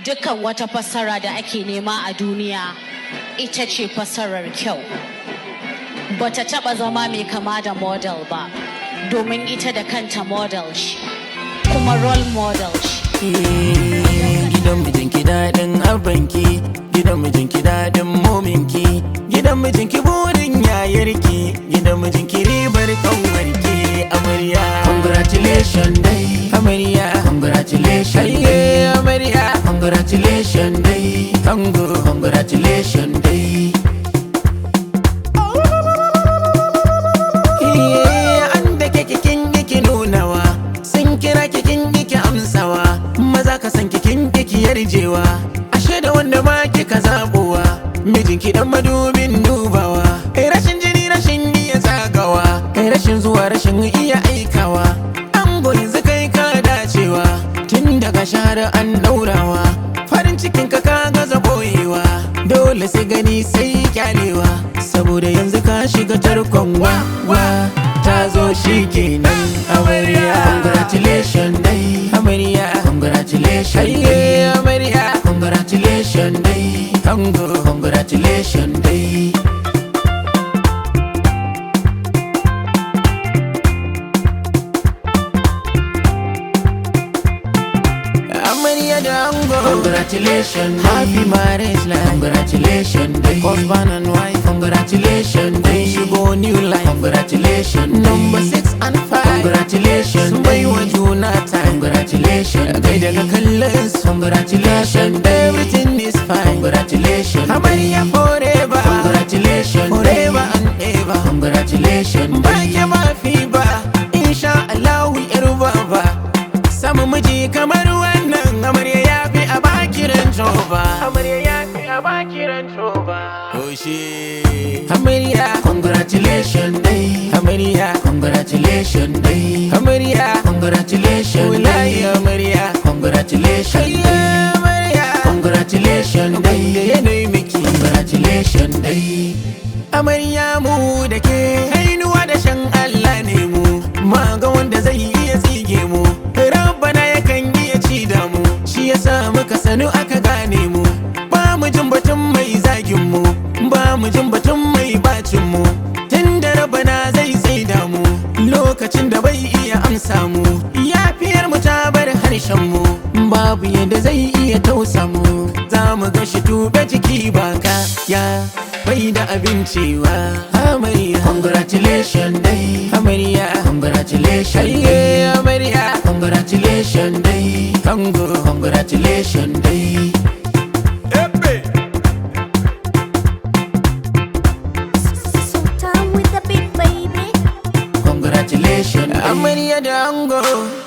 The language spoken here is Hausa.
dukkan wata fassara da ake nema a duniya ita ce fassarar kyau bata taba zama mai kama da model ba domin ita da kanta model ce kuma role model ce gidan mijinki daɗin abanki gidan mijinki daɗin mominki gidan mijinki burin yayarki gidan mijinki ribar kanwarki amarya congratulations dai amarya congratulations dai amarya congratulations dai ango congratulations dai an da keke kin ki nunawa sun kira ki kin ki amsawa maza ka san ki kin ki yarjewa ashe da wanda ma kika zabowa mijinki dan madubin dubawa kai rashin jini rashin iya zagawa kai rashin zuwa rashin iya aikawa an yanzu kai ka dacewa tun daga shahara an daurawa farin cikin ka ka gaza boyewa dole sai gani sai kyalewa saboda yanzu ka shiga tarkon wa wa ta zo shi kenan amarya congratulations dai amarya congratulations dai amarya congratulations dai ango congratulations dai amarya da ango congratulations happy marriage life congratulations dai husband and wife congratulations dai shigo new life congratulations number six and five congratulations sun bai wa juna time congratulations kai daga kallon su congratulations everything is fine congratulations amarya forever congratulations forever and ever congratulations ba ke ba fi ba insha Allah yar baba samu miji kamar wannan amarya ya fi a bakiran joba amarya ya fi a bakiran joba Oshe amarya congratulations dai amarya congratulations dai amarya congratulations wallahi amarya congratulations dai amarya congratulations dai yanayi miki congratulations dai amarya mu da ke hainuwa da shan Allah ne mu ma ga wanda zai iya tsige mu rabbana yakan iya ci da mu shi yasa muka sanu aka gane mu ba mu jin batun mai zagin mu ba mu jin batun mai bacin mu tun da rabbana zai tsaida mu lokacin da bai iya amsa mu yafiyar mu ta bar harshen mu babu yadda zai iya tausa mu za mu ga shi tuɓe jiki baka ya bai da abincewa amarya congratulations dai amarya congratulations dai amarya congratulations dai ango congratulations dai Sultan with the big baby. congratulations amarya da ango